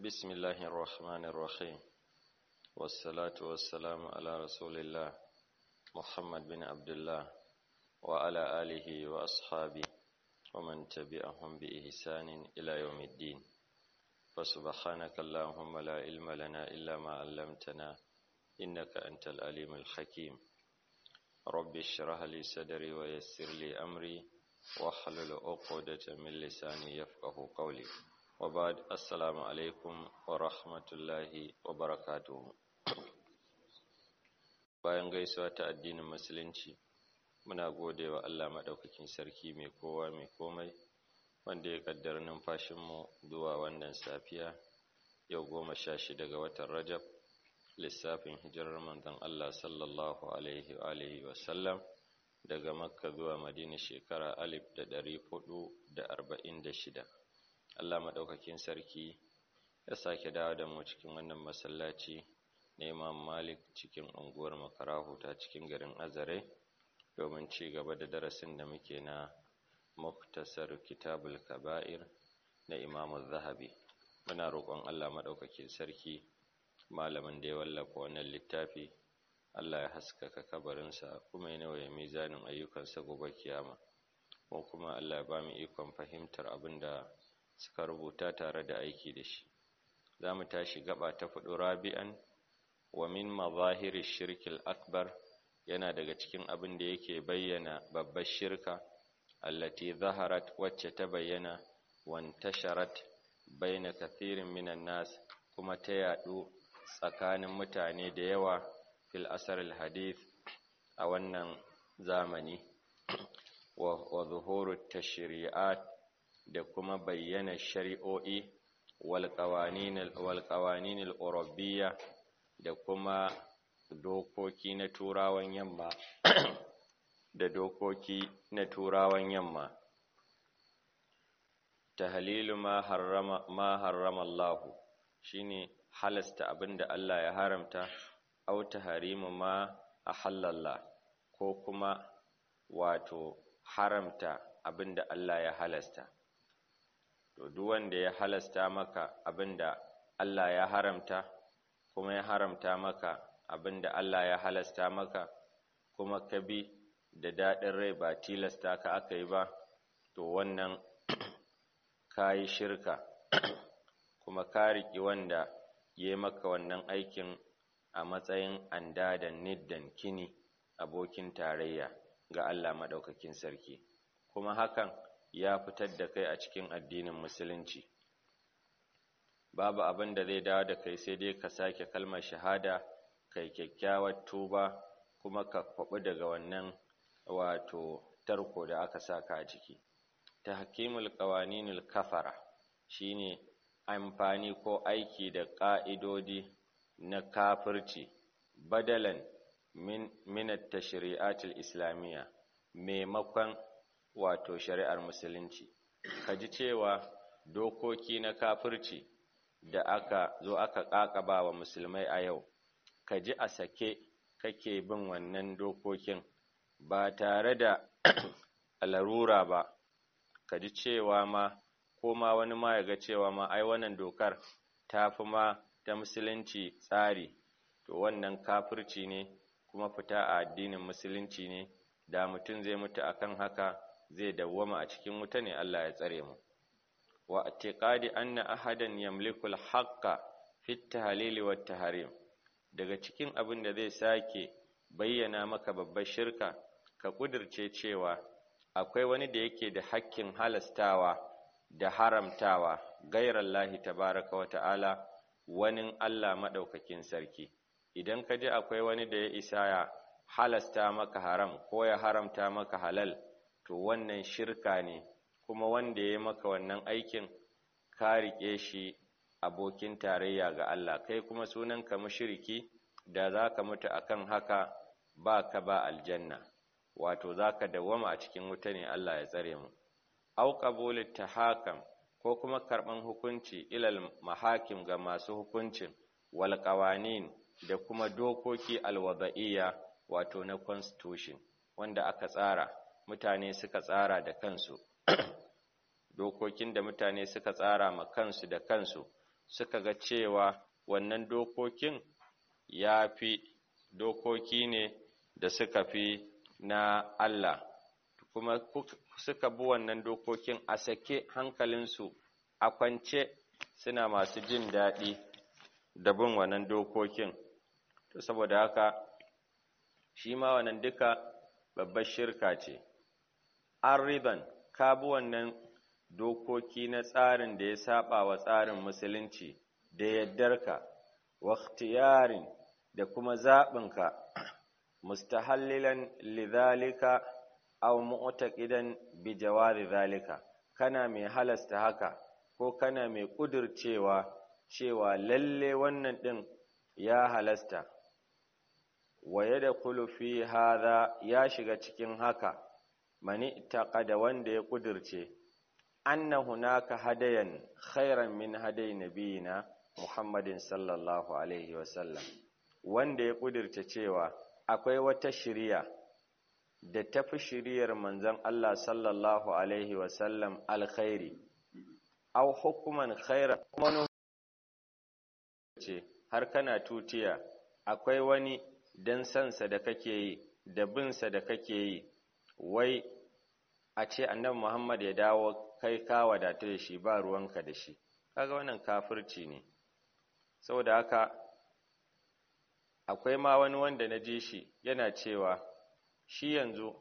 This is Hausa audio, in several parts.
بسم الله الرحمن الرحيم والصلاة والسلام على رسول الله محمد بن عبد الله وعلى آله وأصحابه ومن تبعهم بإحسان إلى يوم الدين فسبحانك اللهم لا علم لنا إلا ما علمتنا إنك أنت العليم الحكيم رب اشرح لي صدري ويسر لي أمري واحلل عقدة من لساني يفقه قولي وبعد السلام عليكم ورحمة الله وبركاته bayan gaisuwa ta addinin musulunci muna gode wa Allah maɗaukakin sarki mai kowa mai komai wanda ya ƙaddar numfashinmu zuwa wannan safiya yau goma sha shida ga watan rajab lissafin hijirar manzon Allah sallallahu alaihi wa alihi wasallam daga makka zuwa madina shekara alif da ɗari hudu da arba'in da shida Allah maɗaukakin sarki ya sake dawo da mu cikin wannan masallaci na Imam Malik cikin unguwar Makarahu ta cikin garin Azare domin ci gaba da darasin da muke na Muktasar Kitabul Kaba'ir na Imam Zahabi muna roƙon Allah maɗaukakin sarki malamin da ya wallafa wannan littafi Allah ya haskaka kabarinsa kuma ya nawaye mizanin ayyukansa gobe kiyama ko kuma Allah ya ba mu ikon fahimtar abin da suka rubuta tare da aiki da shi za mu tashi gaba ta fudu rabi'an wa min mazahiri shirkil akbar yana daga cikin abin da yake bayyana babbar shirka allati zaharat wacce ta bayyana wantasharat baina kathirin minan nas kuma ta yadu tsakanin mutane da yawa fil asaril hadith a wannan zamani wa zuhuru tashri'at da kuma bayyana shari'o'i wal qawanin al da kuma dokoki na turawan yamma da dokoki na turawan yamma tahlilu ma harrama ma harrama Allah shine halasta abinda Allah ya haramta au tahrimu ma ahallallah ko kuma wato haramta abinda Allah ya halasta to duk wanda ya halasta maka abinda Allah ya haramta kuma ya haramta maka abinda Allah ya halasta maka kuma ka bi da daɗin rai ba tilasta ka aka yi ba to wannan ka yi shirka kuma ka riƙi wanda ya yi maka wannan aikin a matsayin andadan niddan kini abokin tarayya ga Allah maɗaukakin sarki kuma hakan ya fitar da kai a cikin addinin musulunci babu abin da zai dawo da kai sai dai ka sake kalmar shahada kai kyakkyawar tuba kuma ka kwaɓi daga wannan wato tarko da aka saka a ciki tahkimul qawaninul kafara shine amfani ko aiki da ƙa'idodi na kafirci badalan min minat tashri'atil islamiyya maimakon wato shari'ar musulunci ka ji cewa dokoki na kafirci da aka zo aka ƙaƙaba wa musulmai a yau ka ji a sake kake bin wannan dokokin ba tare da larura ba ka ji cewa ma ko ma wani ma ya ga cewa ma ai wannan dokar ta fi ma ta musulunci tsari to wannan kafirci ne kuma fita a addinin musulunci ne da mutum zai mutu akan haka zai dawwama a cikin wuta ne Allah ya tsare mu wa i'tiqadi anna ahadan yamliku al-haqqa fi at-tahlil wa tahrim daga cikin abin da zai sake bayyana maka babbar shirka ka kudirce cewa akwai wani da yake da hakkin halastawa da haramtawa gairallahi tabaraka wa ta'ala wani Allah madaukakin sarki idan ka ji akwai wani da ya isa ya halasta maka haram ko ya haramta maka halal to wannan shirka ne kuma wanda ya maka wannan aikin ka riƙe shi abokin tarayya ga Allah kai kuma sunanka mushriki da za ka mutu akan haka ba ka ba aljanna wato za ka dawwama a cikin wuta ne Allah ya tsare mu au qabulut tahakam ko kuma karɓan hukunci ilal mahakim ga masu hukuncin wal qawanin da kuma dokoki alwada'iyya wato na constitution wanda aka tsara mutane suka tsara da kansu dokokin da mutane suka tsara ma kansu da kansu suka ga cewa wannan dokokin ya fi dokoki ne da suka fi na Allah kuma suka bi wannan dokokin a sake hankalinsu a kwance suna masu jin daɗi da bin wannan dokokin saboda haka shi ma wannan duka babbar shirka ce an riban ka bi wannan dokoki na tsarin da ya saba wa tsarin musulunci da yaddarka wa ikhtiyarin da kuma zaɓinka mustahallilan lidhalika aw mu'taqidan bi jawazi zalika kana mai halasta haka ko kana mai kudircewa cewa lalle wannan din ya halasta wa yadkhulu fi hadha ya shiga cikin haka mani taqada wanda ya kudirce anna hunaka hadayan khairan min haday nabiyina muhammadin sallallahu alaihi wasallam wanda ya kudirce cewa akwai wata shiriya da tafi shiriyar manzon Allah sallallahu alaihi wasallam alkhairi aw hukuman khaira kuma ce har kana tutiya akwai wani dan sansa da kake yi da binsa da kake yi wai a ce annabi Muhammad ya dawo kai ka wadata da shi ba ruwanka da shi kaga wannan kafirci ne saboda haka akwai ma wani wanda na ji shi yana cewa shi yanzu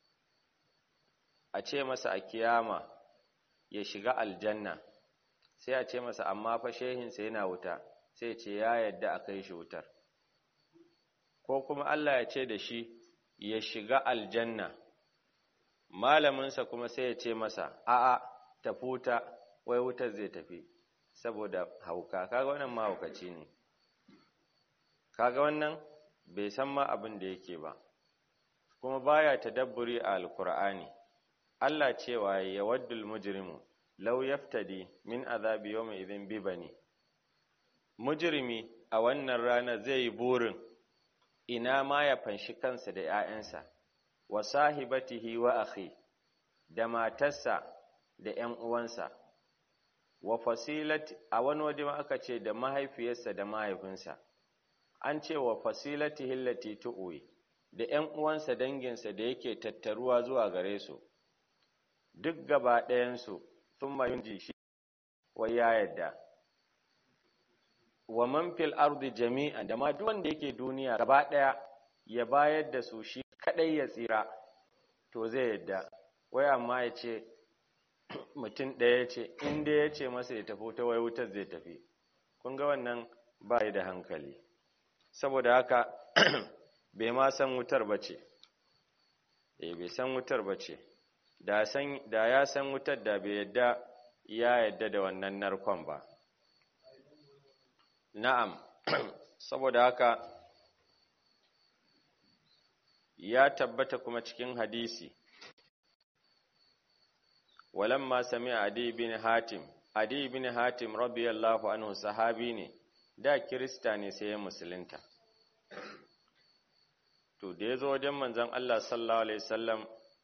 a ce masa a kiyama ya shiga aljanna sai a ce masa amma fa shehinsa yana wuta sai ce ya yadda a kai shi wutar ko kuma Allah ya ce da shi ya shiga aljanna malaminsa kuma sai ya ce masa a'a tafi wuta wai wutar zai tafi saboda hauka kaga wannan mahaukaci ne kaga wannan bai san ma abin da yake ba kuma baya tadabburi a alkur'ani Allah cewa ya waddul mujrimu law yaftadi min azabi yawma idhin bi bani mujrimi a wannan rana zai yi burin ina ma ya fanshi kansa da ‘ya'yansa wa sahibatihi wa akhi da matarsa da ‘yan uwansa wa fasilati a wani waje ma aka ce da mahaifiyarsa da mahaifinsa an ce wa fasilati hillati tu'uwi da ‘yan uwansa danginsa da yake tattaruwa zuwa gare su, duk gaba ɗayansu sun mayun shi wai ya yadda. Wa man fil ardi jami'an da ma duk wanda yake duniya gaba ɗaya ya bayar da su shi kaɗai ya tsira, to zai yadda. Wai amma ya ce, mutum ɗaya ya ce, inda ya ce masa ya tafi ta wai wutar zai tafi. Kun ga wannan ba da hankali. Saboda haka, bai ma san wutar ba ce, e bai san wutar ba ce, da ya san wutar da bai yadda ya yadda da wannan narkon ba. Na'am, saboda haka ya tabbata kuma cikin hadisi, walamma sami Adi bin Hatim, Adi bin Hatim rabiyallahu anhu sahabi ne, da Kirista ne sai ya musulunta. to da ya zo wajen manzan Allah sallallahu Alaihi wasallam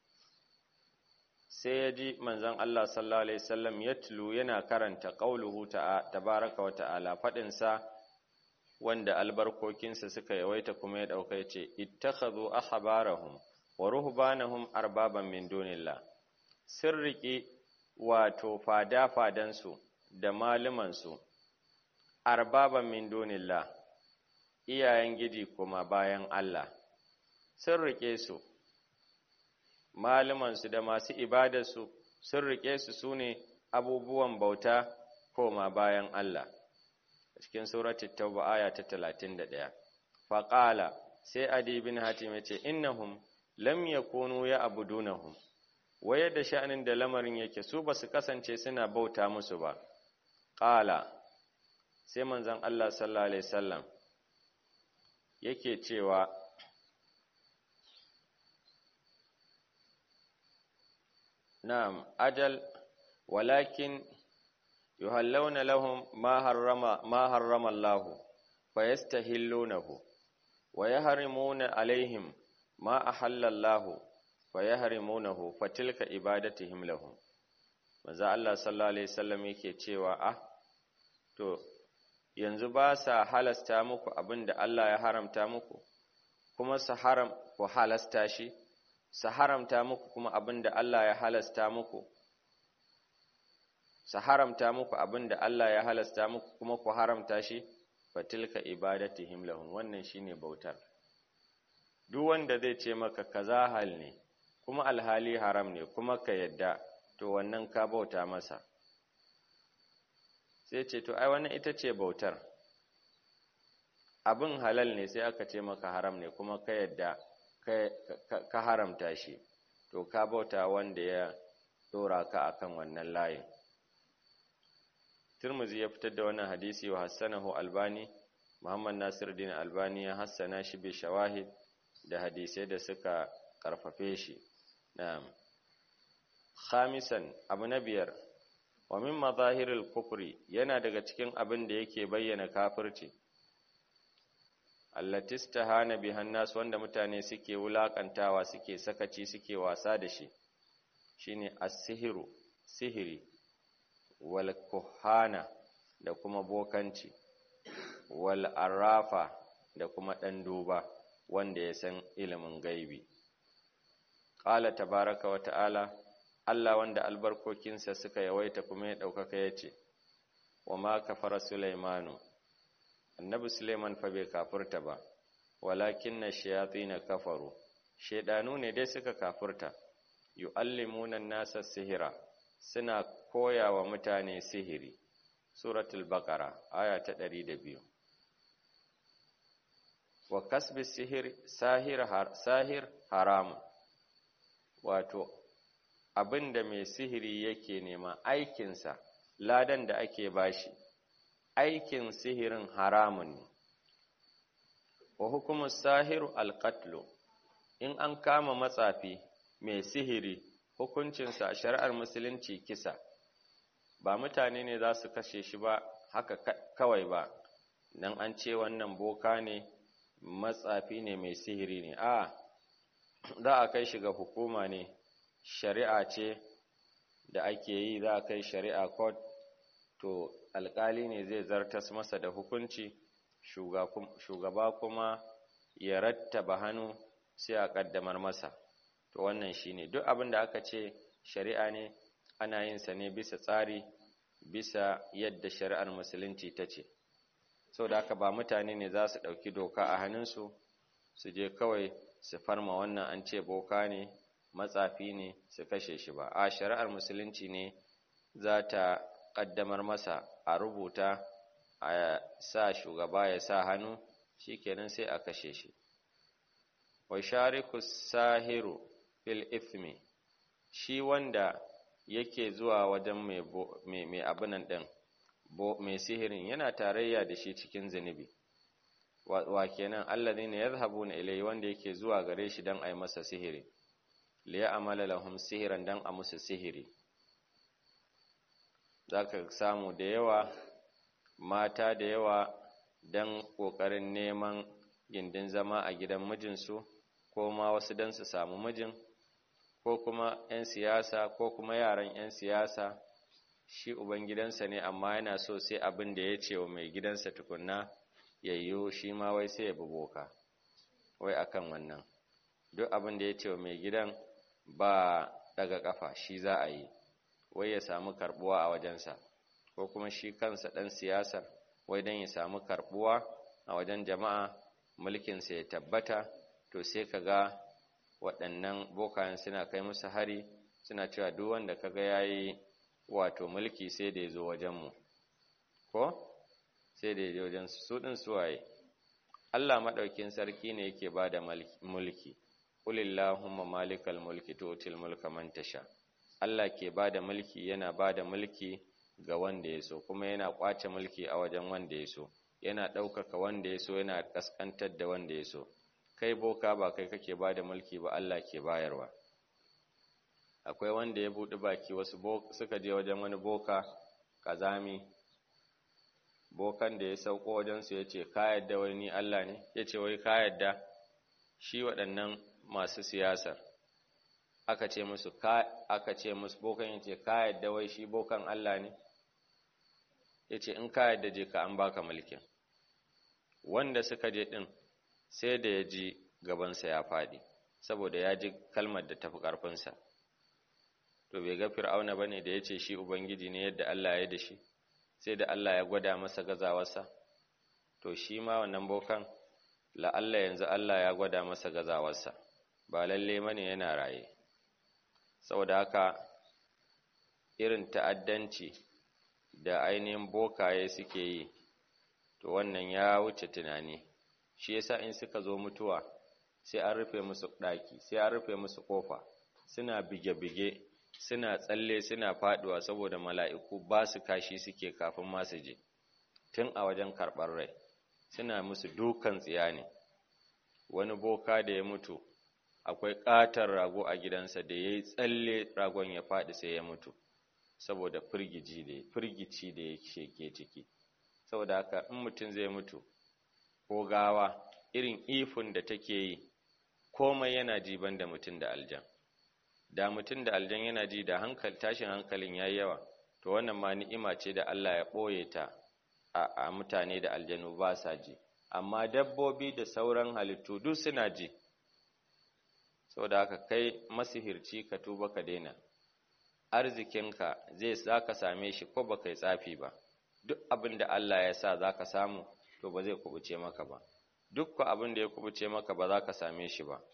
sai ya ji manzan Allah sallallahu Alaihi wasallam ya tulu yana karanta ƙauluhu tabaraka wa ta'ala faɗinsa wanda albarkokinsa suka yawaita kuma ya ɗauka ce ittakhadhu ahbarahum wa ruhbanahum arbaban min dunillah sun riƙe wato fada-fadansu da malumansu arbaban min dunillah iyayen gidi kuma bayan Allah sun riƙe su malumansu da masu ibadarsu sun riƙe su su ne abubuwan bauta koma bayan Allah cikin suratul tauba aya ta 31 faqala sai adi bin hatim ya ce innahum lam yakunu ya abudunahum waye da sha'anin da lamarin yake su ba su kasance suna bauta musu ba qala sai manzon Allah sallallahu alaihi wasallam yake cewa na'am ajal walakin yuhallawna lahum ma harrama ma harrama Allah fayastahillunahu wa yahrimuna alaihim ma ahalla Allah fayahrimunahu fatilka ibadatihim lahum manzo Allah sallallahu alaihi wasallam yake cewa ah to yanzu ba sa halasta muku abin da Allah ya haramta muku kuma su haram ku halasta shi su haramta muku kuma abin da Allah ya halasta muku su haramta muku abin da Allah ya halasta muku kuma ku haramta shi fatilka ibadatihim lahum wannan shine bautar duk wanda zai ce maka kaza hal ne kuma alhali haram ne kuma ka yadda to wannan ka bauta masa sai ce to ai wannan ita ce bautar abin halal ne sai aka ce maka haram ne kuma ka yadda ka haramta shi to ka bauta wanda ya dora ka akan wannan layin Tirmidhi ya fitar da wannan hadisi wa hassanahu Albani Muhammad Nasiruddin Albani ya hassana shi bi shawahid da hadisai da suka karfafe shi na'am khamisan abu na biyar wa min mazahiril kufri yana daga cikin abin da yake bayyana kafirci allati istahana bihan nas wanda mutane suke wulakantawa suke sakaci suke wasa da shi shine as-sihru sihiri wal kuhana da kuma bokanci wal arafa da kuma dan duba wanda ya san ilimin gaibi qala tabaraka wa ta'ala Allah wanda albarkokinsa suka yawaita kuma ya ɗaukaka ya ce, Wa ma kafara Sulaimanu, annabi Suleiman fa bai kafurta ba, walakin na shayatsi na kafaru, shaidanu ne dai suka kafurta, yu'allimunan nasa sihira, suna koya wa mutane sihiri. Suratul Baqara aya ta ɗari da biyu. Wa kasbi sihir, sahir, sahir haramun, wato, abin da mai sihiri yake nema aikinsa ladan da ake bashi aikin sihirin haramun ne wa hukumu sahiru alƙatlo in an kama matsafi mai sihiri hukuncinsa a shari'ar musulunci kisa ba mutane ne za su kashe shi ba haka kawai ba don an ce wannan boka ne matsafi ne mai sihiri ne a za a kai shi ga hukuma ne shari'a ce da ake yi za a kai shari'a court to alkali ne zai zartas masa da hukunci shugaba kuma ya rattaba hannu sai a kaddamar masa to wannan shine duk abin da aka ce shari'a ne ana yin sa ne bisa tsari bisa yadda shari'ar musulunci ta ce da haka ba mutane ne za su ɗauki doka a hannunsu su je kawai su farma wannan an ce boka ne matsafi ne su kashe shi ba a shari'ar musulunci ne za ta ƙaddamar masa a rubuta a sa shugaba ya sa hannu shikenan sai a kashe shi wa shariku sahiru fil ithmi shi wanda yake zuwa wajen mai mai abinan din mai sihirin yana tarayya da shi cikin zunubi wa kenan alladhina yadhhabuna ilayhi wanda yake zuwa gare shi dan ai masa sihiri liya amala lahum sihiran dan a musu sihiri zaka samu da yawa mata da yawa dan kokarin neman gindin zama a gidan mijinsu ko ma wasu dan su samu mijin ko kuma 'yan siyasa ko kuma yaran 'yan siyasa shi ubangidansa ne amma yana so sai abin da ya ce wa mai gidansa tukunna yayyo shi ma wai sai ya boka wai akan wannan duk abin da ya ce wa mai gidan ba daga kafa shi za a yi wai ya samu karbuwa a wajensa ko kuma shi kansa ɗan siyasar wai don ya samu karbuwa a wajen jama'a mulkinsa ya tabbata to sai ka ga waɗannan bokayen suna kai musu hari suna cewa duk wanda kaga yayi wato mulki sai da ya zo wajenmu ko sai da ya zo wajen su ɗin suwaye Allah maɗaukin sarki ne yake ba da mulki Qulillahumma malikal mulki tu'til mulka man tasha Allah ke bada mulki yana bada mulki ga wanda ya so kuma yana kwace mulki a wajen wanda ya so yana ɗaukaka wanda ya so yana kaskantar da wanda ya so kai boka ba kai kake bada mulki ba Allah ke bayarwa akwai wanda ya buɗi baki wasu suka je wajen wani boka kazami bokan da ya sauko wajensu ya ce ka yadda wai ni Allah ne ya ce wai ka yadda shi waɗannan masu siyasar aka ce musu aka ce musu bokan yace ka yadda wai shi bokan Allah ne ya ce in ka yadda je ka an baka mulkin wanda suka je ɗin sai da ya ji gabansa ya faɗi saboda ya ji kalmar da tafi ƙarfinsa to bai ga fir'auna ba ne da ya ce shi ubangiji ne yadda Allah ya da shi sai da Allah ya gwada masa gazawarsa to shi ma wannan bokan la'alla yanzu Allah ya gwada masa gazawarsa ba lalle mane yana raye saboda haka irin ta'addanci da ainihin bokaye suke yi to wannan ya wuce tunani shi yasa in suka zo mutuwa sai an rufe musu ɗaki sai an rufe musu ƙofa suna bige-bige suna tsalle suna faɗuwa saboda mala'iku ba su kashi suke kafin masu je tun a wajen karɓar rai suna musu dukan tsiya ne wani boka da ya mutu akwai ƙatar rago a gidansa da ya yi tsalle ragon ya faɗi sai ya mutu saboda firgici da ya ke ciki saboda haka in mutum zai mutu ko gawa irin ifin da take yi komai yana ji da mutum da aljan da mutum da aljan yana ji da hankali tashin hankalin ya yawa to wannan ma ni'ima ce da Allah ya ɓoye ta a mutane da aljanu ba sa ji amma dabbobi da sauran halittu duk suna ji saboda haka kai masihirci ka tuba ka daina arzikinka zai za ka same shi ko ba kai tsafi ba duk abin da Allah ya sa za ka samu to ba zai kubuce maka ba duk abin da ya kubuce maka ba za ka same shi ba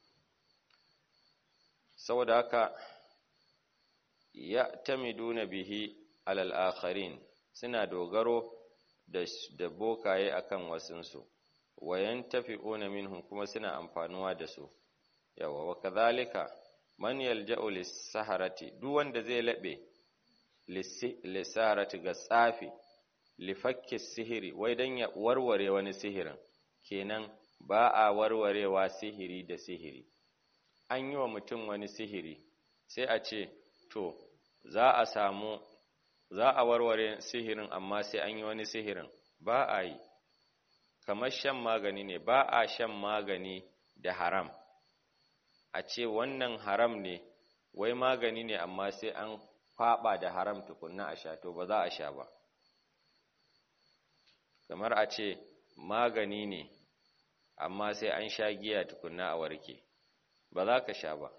saboda haka ya tamiduna bihi alal akharin suna dogaro da, da bokaye akan wasunsu wayan tafi'una minhum kuma suna amfanuwa da su yawa wa kadhalika man yalja'u lis-saharati duk wanda zai labe lis-saharati ga tsafi lifakki sihiri wai dan ya warware wani sihirin kenan ba a warwarewa sihiri da sihiri an yi wa mutum wani sihiri sai a ce to za a samu za a warware sihirin amma sai an yi wani sihirin ba a yi kamar shan magani ne ba a shan magani da haram a ce wannan haram ne wai magani ne amma sai an kwaba da haram tukunna a sha to ba za a sha ba kamar a ce magani ne amma sai an sha giya tukunna a warke ba za ka sha ba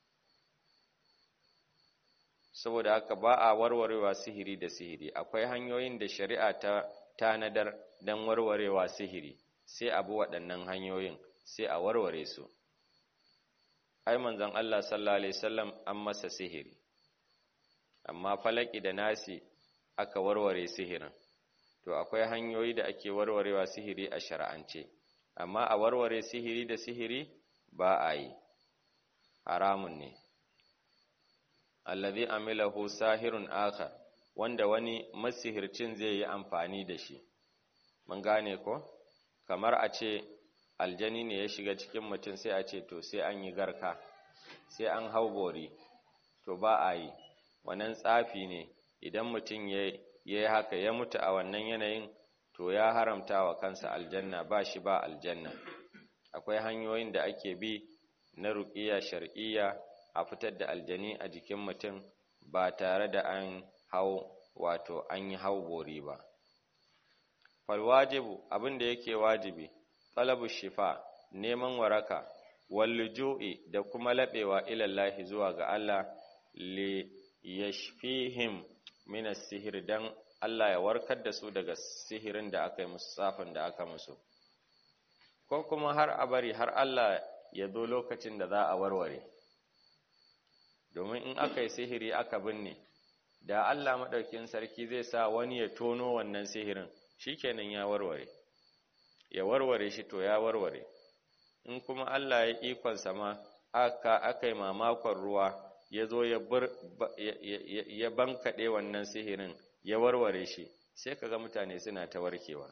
saboda haka ba a warwarewa sihiri da sihiri akwai hanyoyin da shari'a ta tanadar don warwarewa sihiri sai abu waɗannan hanyoyin sai a warware su ai manzon Allah sallallahu alaihi wasallam an masa sihiri amma falaki da nasi aka warware sihirin to akwai hanyoyi da ake warwarewa sihiri a shar'ance amma a warware sihiri da sihiri ba a yi haramun ne allazi amilahu sahirun akhar wanda wani masihircin zai yi amfani da shi mun gane ko kamar a ce aljani ne ya shiga cikin mutum sai a ce to sai an yi garka sai an hau bori to ba a yi wannan tsafi ne idan mutum ya yi haka ya mutu a wannan yanayin to ya haramta wa kansa aljanna ba shi ba aljanna akwai hanyoyin da ake bi na ruƙiya shar'iyya a fitar da aljani a jikin mutum ba tare da an hau wato an yi hau bori ba falwajibu abin da yake wajibi talabu shifa neman waraka walluju'i da kuma laɓewa ilallahi zuwa ga Allah li yashfihim min as-sihr dan Allah ya warkar da su daga sihirin da aka yi musu tsafin da aka musu ko kuma har a bari har Allah ya zo lokacin da za a warware domin in aka yi sihiri aka binne da Allah maɗaukin sarki zai sa wani ya tono wannan sihirin shikenan ya warware ya warware shi to ya warware in kuma Allah ya ikon sama aka aka yi mamakon ruwa ya zo ya bankaɗe wannan sihirin ya warware shi sai kaga mutane suna ta warkewa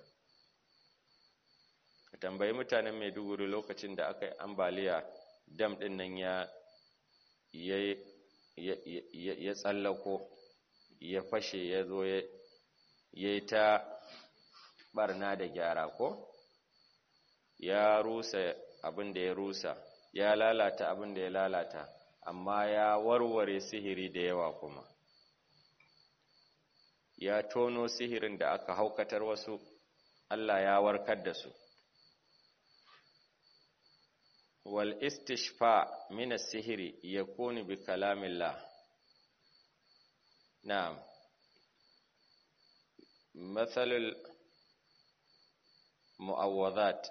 ka tambayi mutanen maiduguri lokacin da aka yi ambaliya dam ɗin nan ya ya tsallako ya fashe ya zo ya yi ta barna da gyara ko ya rusa abin da ya rusa ya lalata abin da ya lalata amma ya warware sihiri da yawa kuma ya tono sihirin da aka haukatar wasu Allah ya warkar da su wal istishfa min as-sihri yakunu bi kalamillah na'am mathalul mu'awwadat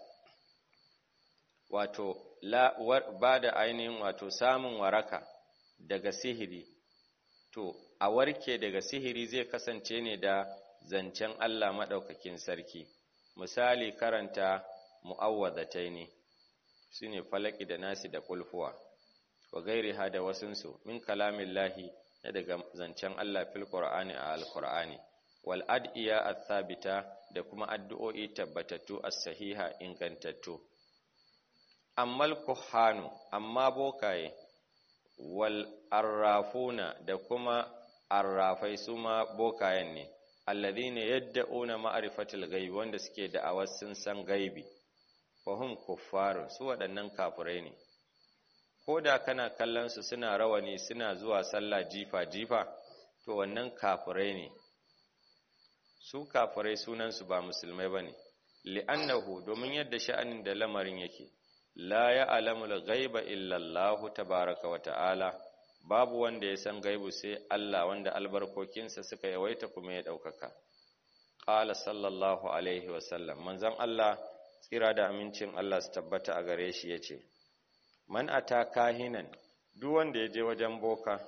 wato ba da ainihin wato samun waraka daga sihiri to a warke daga sihiri zai kasance ne da zancen Allah maɗaukakin sarki misali karanta mu'awwadatai ne su ne falaki da nasi da kulfuwa wa gairi ha da wasunsu min kalamin lahi na daga zancen Allah fil qur'ani a alqur'ani wal ad'iya athabita da kuma addu'o'i tabbatattu as-sahiha ingantattu ammal kuhanu amma bokaye wal arrafuna da kuma arrafai su ma bokayen ne alladhina yad'una ma'rifatul gaibi wanda suke da'awar sun san gaibi fahum kuffaru su waɗannan kafirai ne ko da kana kallon su suna rawani suna zuwa sallah jifa jifa to wannan kafirai ne su kafirai sunan su ba musulmai bane li'annahu domin yadda sha'anin da lamarin yake la ya'lamul ghaiba illa Allah tabaaraka wa ta'ala babu wanda ya san gaibu sai Allah wanda albarkokinsa suka yawaita kuma ya daukaka qala sallallahu alaihi wa sallam manzon Allah tsira da amincin Allah su tabbata a gare shi yace man ata kahinan duk wanda ya je wajen boka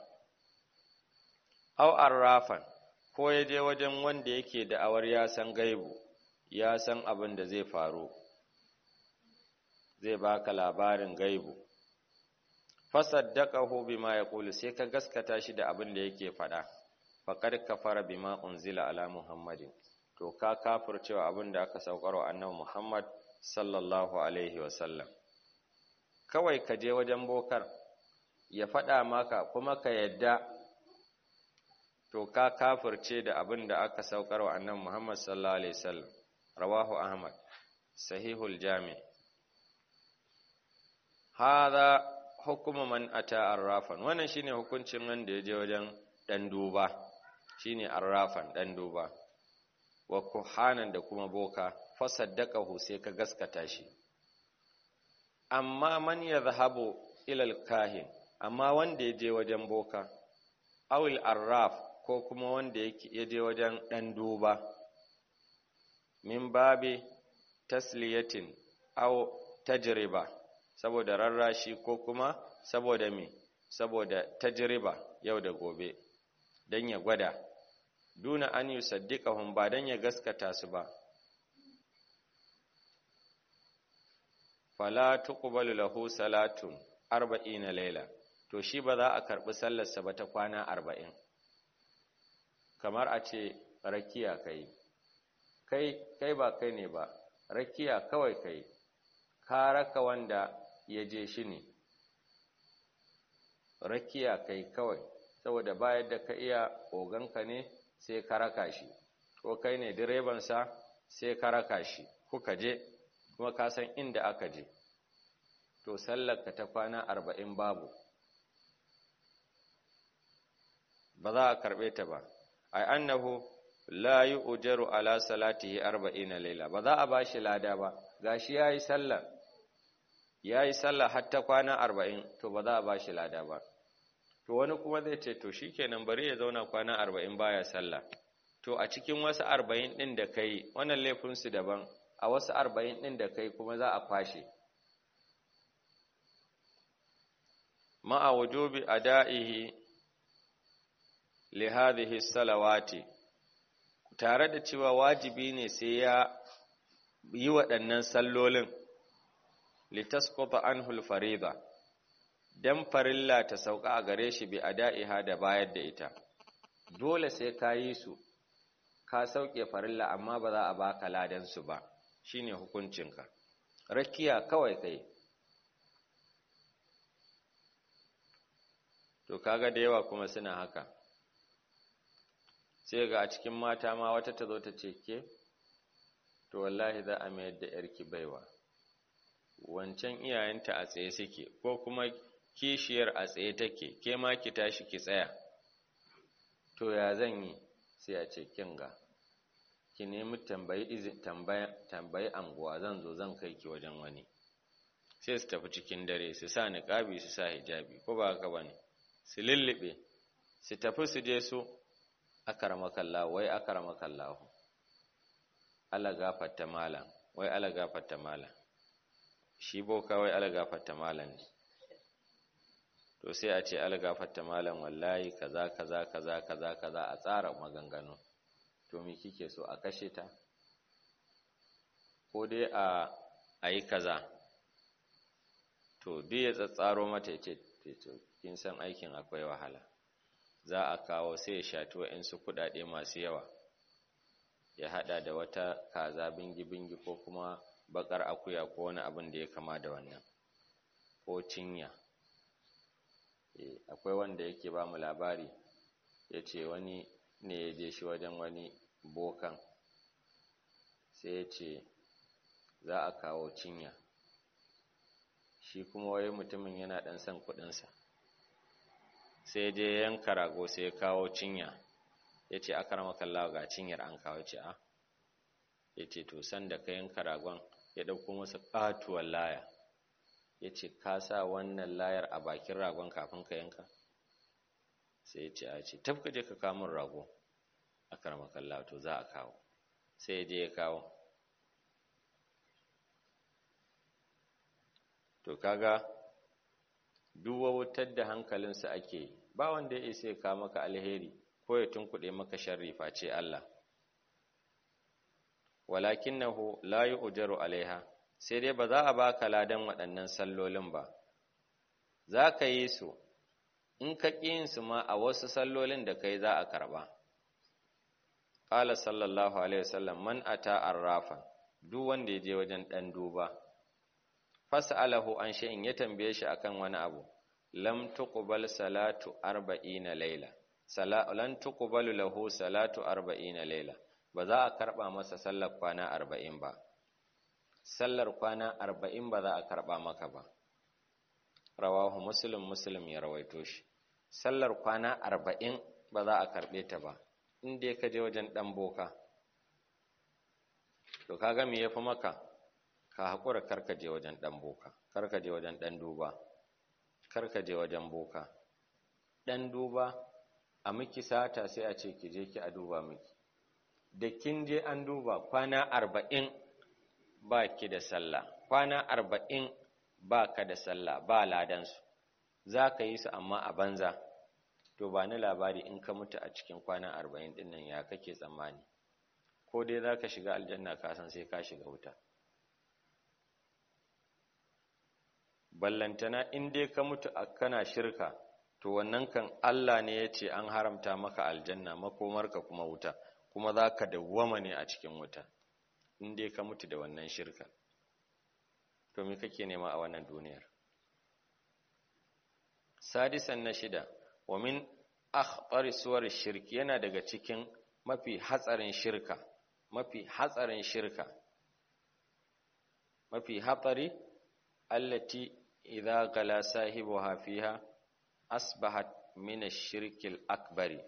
aw arrafan ko ya je wajen wanda yake da awar ya san gaibu ya san abin da zai faru zai baka labarin gaibu fasaddaqahu bima yaqulu sai ka gaskata shi da abin da yake faɗa faqad kafara bima unzila ala muhammadin to ka kafircewa abin da aka saukarwa annabi muhammad sallallahu alaihi wasallam kawai ka je wajen bokar ya faɗa maka kuma ka yadda to ka kafirce da abin da aka saukarwa annabi muhammad sallallahu alaihi wasallam rawahu ahmad sahihul jami' hada hukuma man ata arrafan wannan shine hukuncin wanda ya je wajen dan duba shine arrafan dan duba wa kuhanan da kuma boka fasaddaqahu sai ka gaskata shi amma man yadhhabu ila alkahin amma wanda ya je wajen boka awil arraf ko kuma wanda ya je wajen dan duba min babi tasliyatin aw tajriba saboda rarrashi ko kuma saboda me saboda tajriba yau da gobe dan ya gwada duna an yusaddiqahum ba dan ya gaskata su ba fala tuqbalu lahu salatun 40 layla to shi ba za a karbi sallar sa ba ta kwana 40 kamar a ce rakiya kai kai kai ba kai ne ba rakiya kawai kai ka raka wanda ya je shi ne rakiya kai kawai saboda bayar da ka iya oganka ne sai ka raka shi ko kai ne direbansa sai ka raka shi kuka je kuma ka san inda aka je to sallarka ta kwana arba'in babu ba za a karɓe ta ba ai annahu la yi ujaru ala salatihi arba'ina laila ba za a ba shi lada ba gashi ya yi sallar ya yi sallah hatta kwana arba'in to ba za a ba shi lada ba to wani kuma zai ce to shikenan bari ya zauna kwana arba'in baya sallah to a cikin wasu arba'in ɗin da kai wannan laifinsu daban a wasu arba'in ɗin da kai kuma za a kwashe ma'a wujubi ada'ihi li hadhihi salawati tare da cewa wajibi ne sai ya yi waɗannan sallolin litasquta anhu al-fariida dan farilla ta sauka a gare shi bi ada'iha da bayar da ita dole sai ka yi su ka sauke farilla amma ba za a baka ladan su ba shine hukuncinka rakiya kawai kai to kaga da yawa kuma suna haka sai ga a cikin mata ma wata ta zo ta ce ke to wallahi za a mayar da yarki baiwa wancan iyayenta a tsaye suke ko kuma kishiyar a tsaye take ke ma ki tashi ki tsaya to ya zan yi sai a ce kinga ki nemi tambayi izin tambayi anguwa zan zo zan kai ki wajen wani sai su tafi cikin dare su sa niqabi su sa hijabi ko ba haka bane su lullube su tafi su je su akaramakallahu wai akaramakallahu ala gafarta malam wai ala gafarta malam shi boka wai ala gafarta malam ne to sai a ce ala gafarta malam wallahi kaza kaza kaza kaza kaza a tsara maganganu to me kike so a kashe ta ko dai a ayi kaza to duk ya tsatsaro mata ya ce kin san aikin akwai wahala za a kawo sai ya shato su kuɗaɗe masu yawa ya haɗa da wata kaza bingi-bingi ko kuma bakar akuya ko wani abin da ya kama da wannan ko cinya akwai wanda yake ba mu labari ya ce wani ne ya je shi wajen wani bokan sai ya ce za a kawo cinya shi kuma wai mutumin yana ɗan son kuɗinsa sai je yanka rago sai ya kawo cinya ya ce aka rama kallawa ga cinyar an kawo ce a ya ce to sanda ka yanka ragon ya ɗauko masa ƙatuwar laya ya ce ka sa wannan layar a bakin ragon kafin ka yanka sai ya ce a ce tafka je ka kamun rago aka rama kallawa to za a kawo sai ya je ya kawo to kaga duwa wutar da hankalinsa ake ba wanda ya isa ya kawo maka alheri ko ya tunkuɗe maka sharri face Allah walakinahu la yu'jaru alaiha sai dai ba za a baka ladan waɗannan sallolin ba za ka yi su in ka ƙi su ma a wasu sallolin da kai za a karɓa qala sallallahu alaihi wasallam man ata arrafa duk wanda ya je wajen ɗan duba fas'alahu an shay'in ya tambaye shi akan wani abu lam tuqbal salatu 40 layla sala lan tuqbalu lahu salatu 40 layla ba za a karba masa sallar kwana 40 ba sallar kwana 40 ba za a karba maka ba rawahu muslim muslim ya rawaito shi sallar kwana 40 ba za a karbe ta ba inda ka je wajen dan boka to kaga me yafi maka ka haƙura karka je wajen ɗan boka karka je wajen ɗan duba karka je wajen boka ɗan duba a miki sata sai a ce ki je ki a duba miki da kin je an duba kwana arba'in ba ki da sallah kwana arba'in ba ka da sallah ba ladansu za ka yi su amma a banza to ba ni labari in ka mutu a cikin kwana arba'in ɗin nan ya kake tsammani ko dai za ka shiga aljanna ka san sai ka shiga wuta ballantana in dai ka mutu a kana shirka to wannan kan Allah ne ya ce an haramta maka aljanna makomarka kuma wuta kuma za ka dawwama ne a cikin wuta in dai ka mutu da wannan shirka to me kake nema a wannan duniyar sadisan na shida wa min akhbari suwar shirki yana daga cikin mafi hatsarin shirka mafi hatsarin shirka mafi hatsari allati idza gala sahibuha fiha asbahat min ash-shirk al-akbar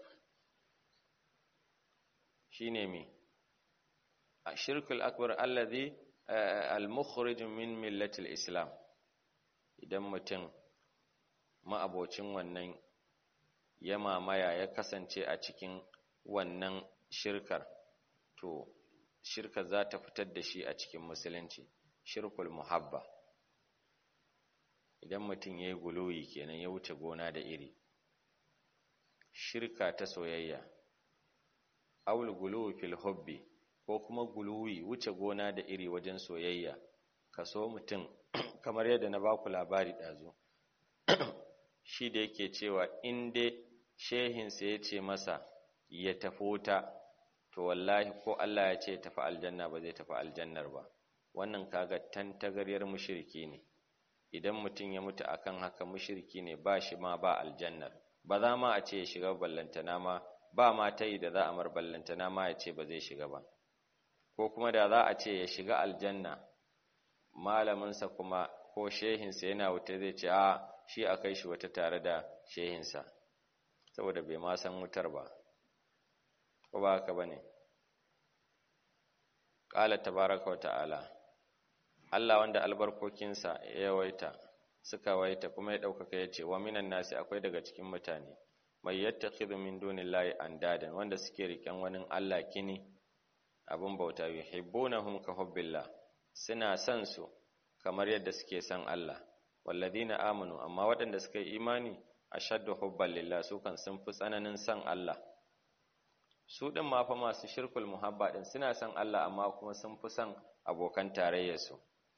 shine mi ash-shirk al-akbar alladhi al-mukhrij min millati al-islam idan mutum ma'abocin wannan ya mamaya ya kasance a cikin wannan shirkar to shirkar za ta fitar da shi a cikin musulunci shirkul muhabba idan mutum ya yi guluwi kenan ya wuce gona da iri shirka ta soyayya aul guluwi fil hobbi ko kuma guluwi wuce gona da iri wajen soyayya ka so mutum kamar yadda na baku labari ɗazu shi da yake cewa in dai shehinsa ya ce masa ya tafi wuta to wallahi ko Allah ya ce tafi aljanna ba zai tafi aljannar ba wannan kaga tantagaryar mushriki ne idan mutum ya mutu akan haka mushriki ne ba shi ma ba aljannar ba za ma a ce ya shiga ballantana ma ba ma ta yi da za a mar ballantana ma ya ce ba zai shiga ba ko kuma da za a ce ya shiga aljanna malaminsa kuma ko shehinsa yana wuta zai ce a shi a kai shi wata tare da shehinsa saboda bai ma san wutar ba ko ba haka bane qala tabaraka wa ta'ala Allah wanda albarkokinsa ya yawaita suka waita kuma ya ɗaukaka ya ce wa minan nasi akwai daga cikin mutane mai yattakhidhu min dunillahi andadan wanda suke riken wani Allah kini abun bauta yuhibbunahum ka hubbillah suna son su kamar yadda suke son Allah walladina amanu amma waɗanda suka yi imani ashaddu hubban lillah su kan sun fi tsananin son Allah su din ma fa masu shirkul muhabba din suna son Allah amma kuma sun fi son abokan tarayyarsu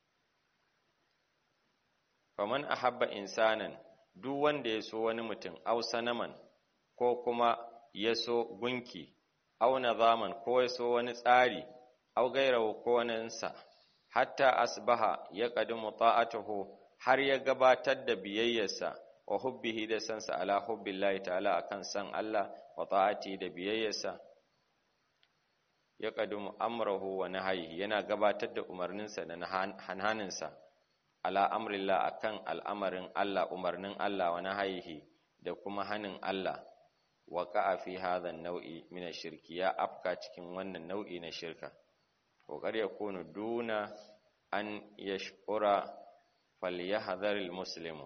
faman ahabba insanan duk wanda ya so wani mutum aw sanaman ko kuma ya so gunki aw nazaman ko ya so wani tsari aw gairahu ko waninsa hatta asbaha ya qadimu ta'atuhu har ya gabatar da biyayyarsa wa hubbihi da sansa ala hubbillahi ta'ala akan san Allah wa ta'ati da biyayyarsa ya qadimu amrahu wa nahyi yana gabatar da umarninsa da hanhaninsa ala amrillah akan al'amarin Allah umarnin Allah wa nahyihi da kuma hanin Allah wa qa'a fi hadha an-naw'i min ash-shirki ya afka cikin wannan nau'i na shirka kokar ya kunu duna an yashkura falyahdhar al-muslimu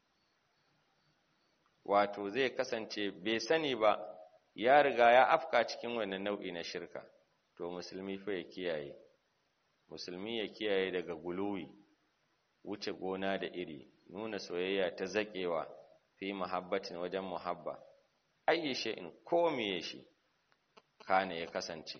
wato zai kasance bai sani ba ya riga ya afka cikin wannan nau'i na shirka to musulmi fa ya kiyaye musulmi ya kiyaye daga guluwi wuce gona da iri nuna soyayya ta zaƙewa fi muhabbatin wajen muhabba ayi in ko miye shi kana ya kasance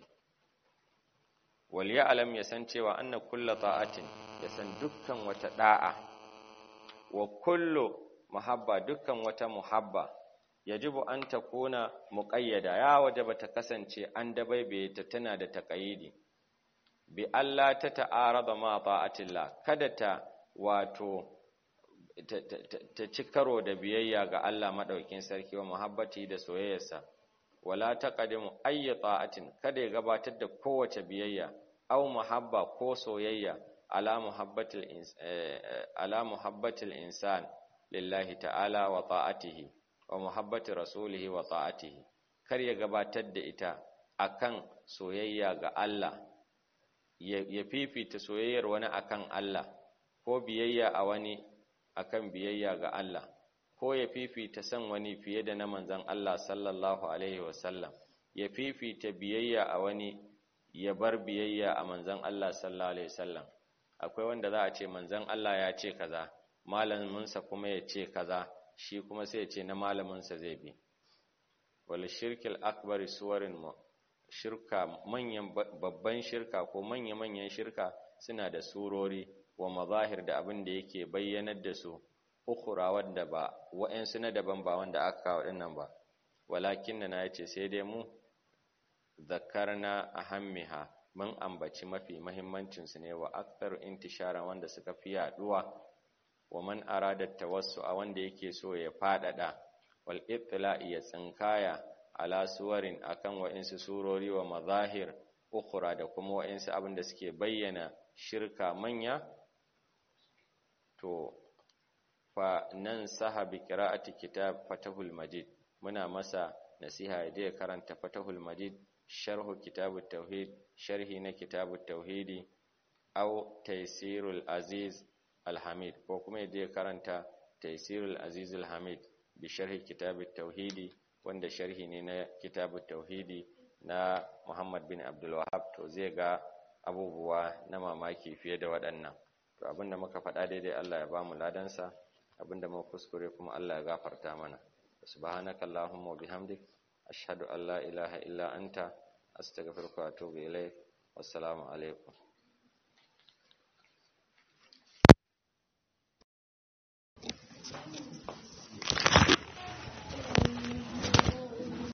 wal ya'lam ya san cewa anna kullu ta'atin ya san dukkan wata da'a wa kullu muhabba dukkan wata muhabba yajibu an takuna muqayyada ya wajaba ta kasance an dabaibaye ta tana da taqayidi bi Allah ta ta'arada ma ta'atillah kada ta wato ta ci karo da biyayya ga Allah maɗaukin sarki wa muhabbati da soyayyarsa wala taqdimu ayyi ta'atin kada ya gabatar da kowace biyayya aw muhabba ko soyayya ala muhabbatil ala muhabbatil insan lillahi ta'ala wa ta'atihi wa muhabbati rasulihi wa ta'atihi kar ya gabatar da ita akan soyayya ga Allah ya fifita soyayyar wani akan Allah ko biyayya a wani akan biyayya ga Allah ko ya fifita san wani fiye da na manzon Allah sallallahu alaihi wasallam ya fifita biyayya a wani ya bar biyayya a manzon Allah sallallahu alaihi wasallam akwai wanda za a ce manzon Allah ya ce kaza malaminsa kuma ya ce kaza shi kuma sai ya ce na malaminsa zai bi wal shirkil akbari suwarin shirka manyan babban shirka ko manya-manyan shirka suna da surori wa mazahir da abin da yake bayyanar da su ukura wanda ba wa'ansu na daban ba wanda aka kawo dinnan ba walakin na yace sai dai mu zakarna ahammiha mun ambaci mafi muhimmancin su ne wa aktharu intishara wanda suka fi yaduwa wa man arada tawassu a wanda yake so ya fadada wal itla'i ya tsinkaya ala suwarin akan wa'insu surori wa mazahir ukura da kuma wa'insu abin da suke bayyana shirka manya to fa nan saha bi qira'ati kitab fatahul majid muna masa nasiha da ya karanta fatahul majid sharhu kitabut tauhid sharhi na kitabut tauhidi aw taysirul aziz alhamid ko kuma da ya karanta taysirul aziz alhamid bi sharhi kitabut tauhidi wanda sharhi ne na kitabut tauhidi na Muhammad bin Abdul Wahhab to zai ga abubuwa na mamaki fiye da waɗannan to abinda muka faɗa daidai Allah ya bamu ladansa abinda muka kuskure kuma Allah ya gafarta mana subhanaka allahumma wa bihamdik ashhadu an la ilaha illa anta astaghfiruka wa atubu ilaik wassalamu alaikum